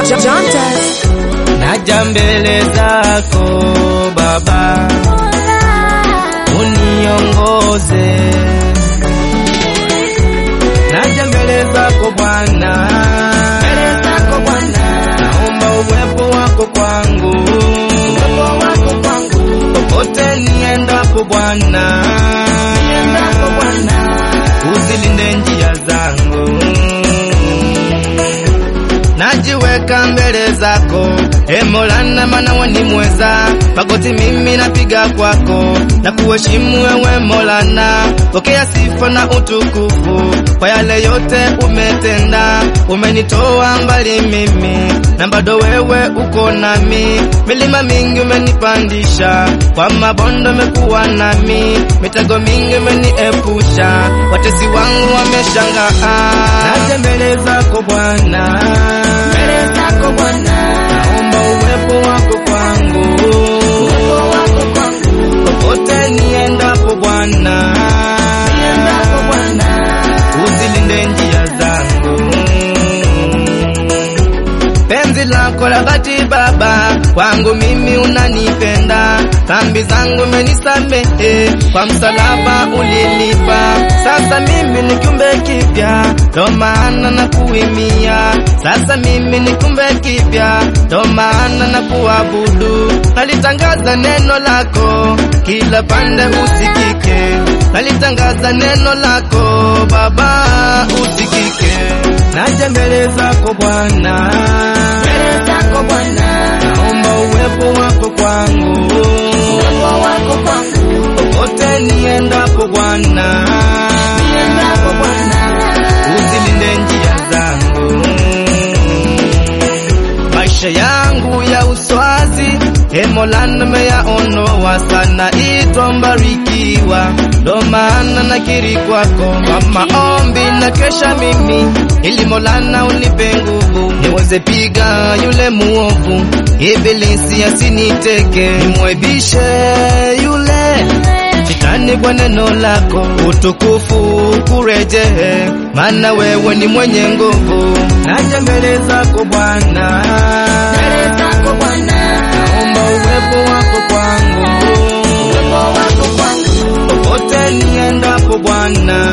naja mbele zako Baba, uniongoze. Naja mbele zako Bwana, mbele zako Bwana, naomba uwepo wako kwangu, uwepo wako kwangu, popote niendapo Bwana, niendapo Bwana, uzilinde njia zangu najiweka mbele zako e Mola, maana wewe ni mweza. Magoti mimi napiga kwako na kuheshimu wewe Mola, pokea sifa na utukufu kwa yale yote umetenda. Umenitoa mbali mimi na bado wewe uko nami, milima mingi umenipandisha, kwa mabondo umekuwa nami, mitego mingi umeniepusha, watesi wangu wameshangaa. Naja mbele zako Bwana mbele zako Bwana, naomba uwepo wako kwangu, uwepo wako kwangu, popote niendapo Bwana, niendapo Bwana, uzilinde njia zangu. Penzi lako la dhati Baba, kwangu mimi unanipenda, dhambi zangu umenisamehe, kwa msalaba ulilipa. Sasa mimi ni kiumbe kipya, ndo maana na kuimia. Sasa mimi ni kiumbe kipya, ndo maana na kuabudu. Nalitangaza neno lako kila pande usikike, nalitangaza neno lako Baba usikike. Naja mbele zako Bwana, mbele zako Bwana, naomba uwepo wako kwangu, uwepo wako kwangu, popote niendapo Bwana, niendapo Bwana, uzilinde njia zangu, maisha yangu ya uswazi E Mola, nimeyaonoa sana, itwa mbarikiwa, ndo maana nakiri kwako kwa maombi na kesha mimi, ili Mola na unipe nguvu niweze piga yule muovu, ibilisi asiniteke, nimwebishe yule shetani kwa neno lako, utukufu kurejee, maana wewe ni mwenye nguvu. Naja mbele zako Bwana, mbele zako Bwana naomba uwepo wako kwangu, uwepo wako kwangu, popote niendapo Bwana,